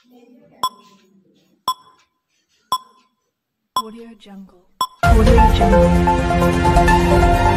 Audio Jungle. Audio Jungle.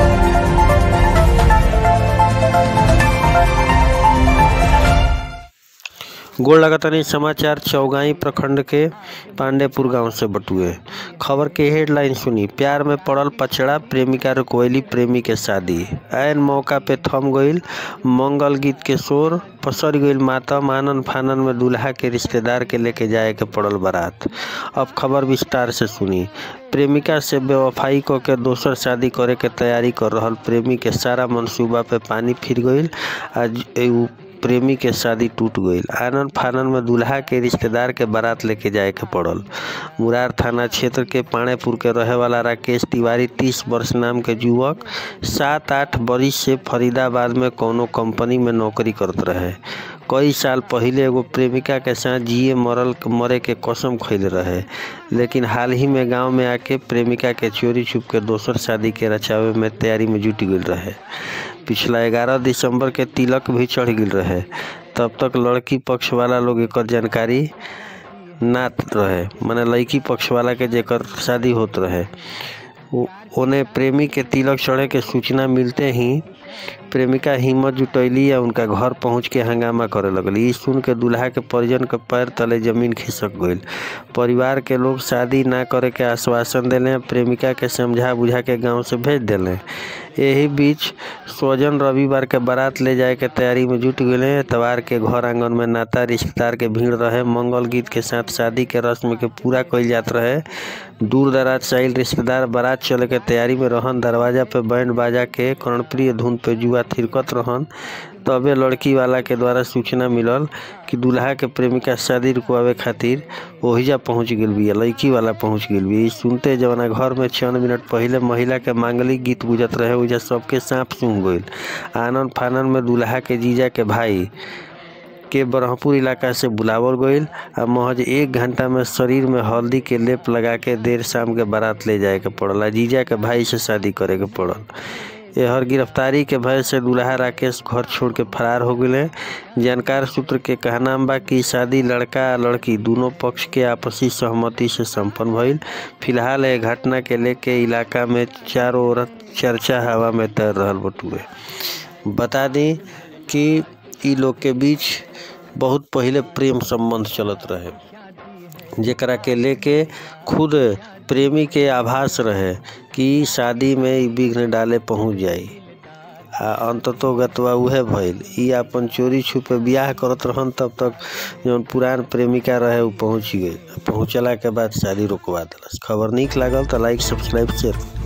गोड़ लगातानी समाचार चौगाई प्रखंड के पांडेपुर गांव से बटुए खबर के हेडलाइन सुनी प्यार में पड़ल पचड़ा प्रेमिका रुकवैली प्रेमी के शादी ऐन मौका पे थम गईल मंगल गीत के शोर पसर गईल मातम आनन फानन में दूल्हा के रिश्तेदार के लेके जाए के पड़ल बारात अब खबर विस्तार से सुनी प्रेमिका से बेवफाई क के दोसर शादी करे के तैयारी कर रहल प्रेमी के सारा मंसूबा पे पानी फिर गईल आज उ प्रेमी के शादी टूट गईल आनन फानन में दूल्हा के रिश्तेदार के बारात लेके जाए के पड़ल मुरार थाना क्षेत्र के पाणेपुर के रहे वाला राकेश तिवारी तीस वर्ष नाम के युवक सात आठ बरिस से फरीदाबाद में कौनो कंपनी में नौकरी करत रहे कई साल पहिले एगो प्रेमिका के साथ जिए मरल मरे के कसम खैले रहे लेकिन हाल ही में गांव में आके प्रेमिका के चोरी छुप के दोसर शादी के रचावे में तैयारी में जुट गईल रहे पिछला ग्यारह दिसंबर के तिलक भी चढ़ गईल रहे तब तक लड़की पक्ष वाला लोग एकर जानकारी ना रहे माने लड़की पक्ष वाला के जेकर शादी होत रहे उ- ओने प्रेमी के तिलक चढ़े के सूचना मिलते ही प्रेमिका हिम्मत जुटैली या उनका घर पहुंच के हंगामा करे लगली ई सुन के दूल्हा के परिजन के पैर तले जमीन खिसक गईल परिवार के लोग शादी ना करे के आश्वासन देले प्रेमिका के समझा बुझा के गांव से भेज देले यही बीच स्वजन रविवार के बारात ले जाए के तैयारी में जुट गए एतवार के घर आंगन में नाता रिश्तेदार के भीड़ रहे मंगल गीत के साथ शादी के रस्म के पूरा कइल जात रहे दूर दराज से आइल रिश्तेदार बारात चले के तैयारी में रहन दरवाजा पे बैंड बाजा के कर्णप्रिय धुन पे जुआ थिरकत रहन तबे लड़की वाला के द्वारा सूचना मिलल कि दूल्हा के प्रेमिका शादी रुकवावे खातिर ओहिजा पहुंच गेल बिया लड़की वाला पहुंच गेल बिया ई सुनते जवना घर में चंद मिनट पहिले महिला के मांगलिक गीत गुजत रहे ओहिजा सबके सांप सूंघ गईल आनन फानन में दूल्हा के जीजा के भाई के ब्रह्मपुर इलाका से बुलावल गईल आ महज एक घंटा में शरीर में हल्दी के लेप लगा के देर शाम के बारात ले जाए के पड़ल आ जीजा के भाई से शादी करे के पड़ल एहर गिरफ्तारी के भय से दूल्हा राकेश घर छोड़ के फरार हो गए जानकार सूत्र के कहना बा कि शादी लड़का आ लड़की दोनों पक्ष के आपसी सहमति से संपन्न भइल फिलहाल ए घटना के लेके इलाका में चारों ओर चर्चा हवा में तैर रहल बटुए बता दी कि इ लोग के बीच बहुत पहिले प्रेम संबंध चलत रहे जेकरा के लेके खुद प्रेमी के आभास रहे कि शादी में ई विघ्न डाले पहुंच जाई आ अंततो गतवा उहे भइल ई अपन चोरी छुपे बियाह करत रहन तब तक जौन पुरान प्रेमिका रहे उ पहुंच गई पहुंचला के बाद शादी रुकवा देलस खबर नीक लागल तो लाइक सब्सक्राइब शेयर